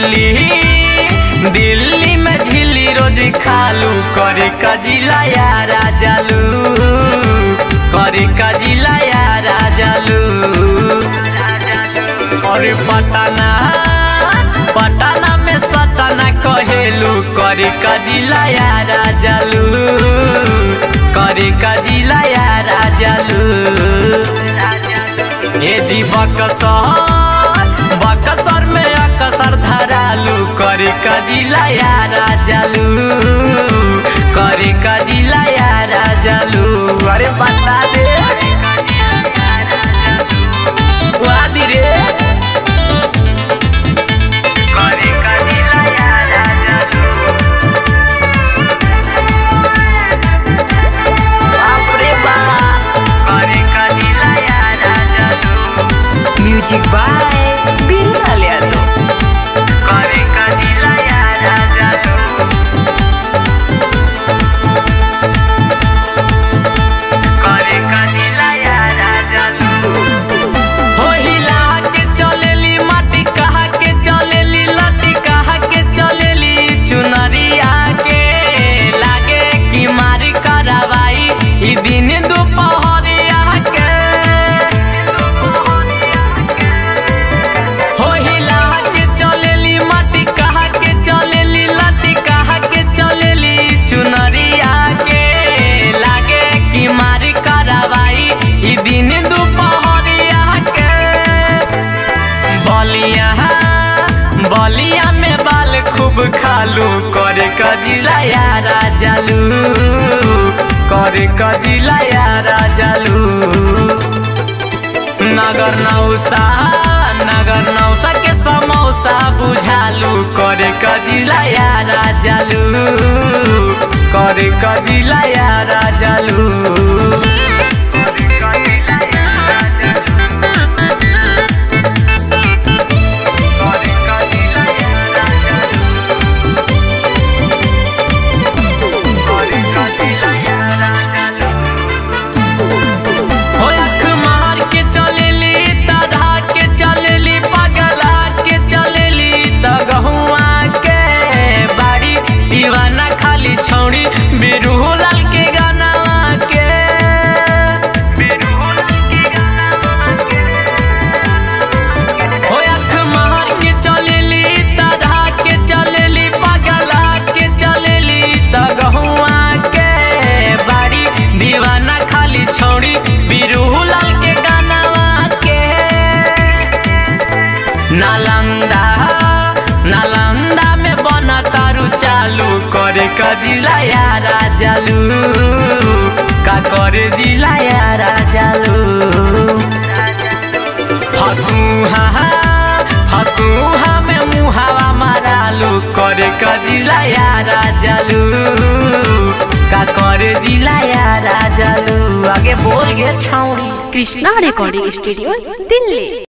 दिल्ली दिल्ली में झिल्ली रोज खालू करे का जिला यारा जालू करे का जिला यारा जालू अरे पटना पटना में सटना कहेलू करे का जिला यारा जालू करे का जिला यारा जालू ए जी बकसर बकसर में अकसर धरालू करे का जिला यारा जालू करे का जिला यारा जालू अरे बता दे वादी रे करे का जिला यारा जालू बाप रे बाप करे का जिला यारा जालू म्यूजिक बाय बिल्लाल यादव करे का जिला यारा जालू करे का जिला यारा जालू हो हिला के चलेली माटी कहा के चलेली लटी कहा के चलेली चुनरिया के लागे कि मारी करवाई ई दिन दोपहरिया के हो हिला के चलेली माटी कहा के चलेली लटी कहा के चलेली चुनरिया के लागे कि मारी करवाई ई दिन दोपहरिया के बलिया बलिया में बाल खूब खालू करे का जिला यारा जालू करे का जिला यारा जालू नगर नौसा नगर नौसा के समौसा बुझालू करे का जिला यारा जालू करे का जिला यारा जालू करे का जिला यारा जालू करे का जिला यारा जालू करे का जिला यारा जालू हो अख मार के चलेली तढ़ा के चलेली पगला के चलेली तगहुआ के बाड़ी दीवाना खाली छौड़ी बिरहू लाल के गाना के बिरहू लाल के गाना के हो अख मार के चलेली तढ़ा के चलेली पगला के चलेली तगहुआ के बाड़ी दीवाना खाली छौड़ी बिरहू लाल के गाना के नालंदा नालंदा में बना तारू चालू करे का जिला यारा जालू का करे जिला यारा जालू फतुहा फतुहा में मुहावा मारालू करे का जिला यारा जालू का करे जिला यारा जालू आगे बोल गे छौड़ी कृष्णा रिकॉर्डिंग स्टूडियो दिल्ली